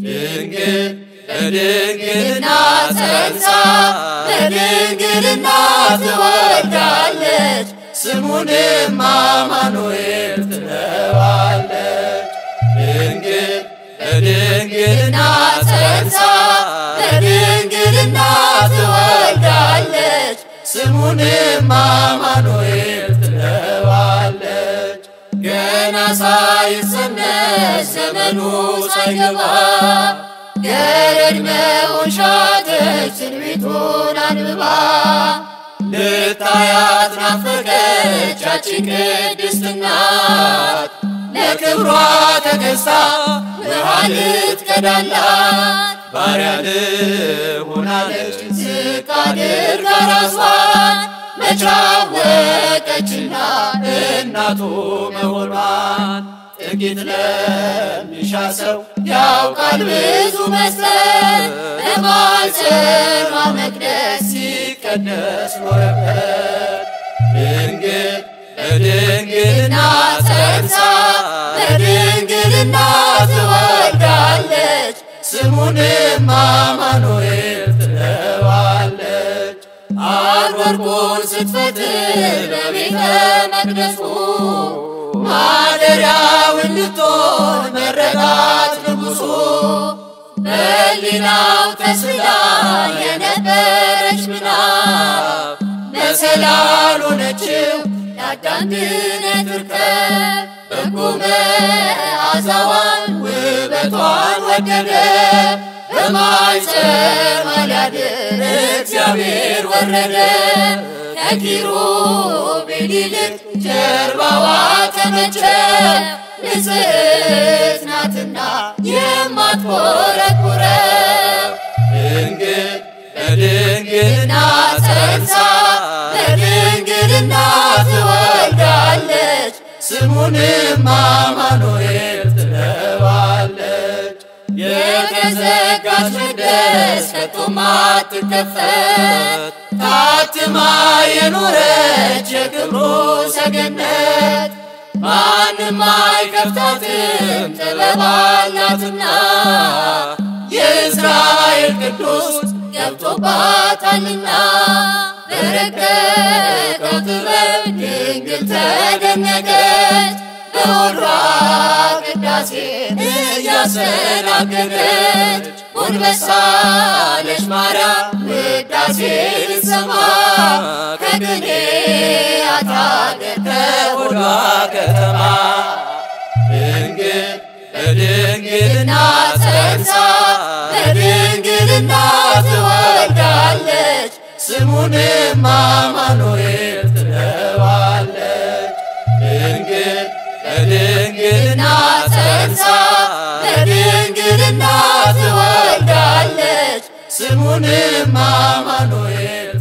ድንግል በድንግልና ጸንሳ በድንግልና ትወልዳለች ስሙንም አማኑኤል ትለዋለች። ድንግል በድንግልና ጸንሳ በድንግልና ትወልዳለች ስሙንም አማኑኤል ትለዋለች። ገና ሳይጸነስ ዘመኑ ሳይገባ ገረድ መሆን ሻተች ትንቢቱን አንብባ ልታያት ናፈቀች ያቺ ቅድስት እናት ለክብሯ ተገዝታ ውሃ ልትቀዳላት ባሪያ ልሆናለች ዝቅ አድርጋ ራሷን መች አወቀችና እናቱ መሆኗን ጥቂት ለሚሻ ሰው ያውቃል ብዙ መስጠት በማኅፀኗ መቅደስ ሲቀደስ ኖረበት ድንግል በድንግልና ጸንሳ በድንግልና ትወልዳለች ስሙንም አማኑኤል ትለዋለች። አርወርቁን ስትፈትል በቤተ መቅደሱ ማደሪያውን ልትሆን መረጣት ንጉሡ በሊናው ተስላ የነበረች ምናብ መሰላል ሆነችው የአዳም ድነት ርከብ በጎ መዓዛዋን ውበቷን ወደደ በማኅፀኗ ሊያድር እግዚአብሔር ወረደ ከኪሩቤል ይልቅ ጀርባዋ ተመቸ ንጽሕት ናትና የማትኮረኩረው ድንግል በድንግልና ጸንሳ በድንግልና ትወልዳለች ስሙንም አማኑኤል ትለዋለች። የተዘጋች መቅደስ ከቶም አትከፈት ታትማ የኖረች የክብሩ ሰገነት ማንም አይከፍታትም ጥበብ አላትና የእስራኤል ቅዱስ ገብቶባታልና በረቀቀው ጥበብ ድንግል ተደነቀች በሆዷ ቅዳሴ እያስተናገደች ጎንበሳለች ማርያም ውዳሴ ልትሰማ ከቅኔ አታገር ከሆዷ ከተማ ድንግል በድንግልና ጸንሳ በድንግልና ትወልዳለች ስሙንም አማኑኤል ትለዋለች። ድንግል በድንግልና ጸንሳ በድንግልና ትወልዳለች ስሙንም አማኑኤል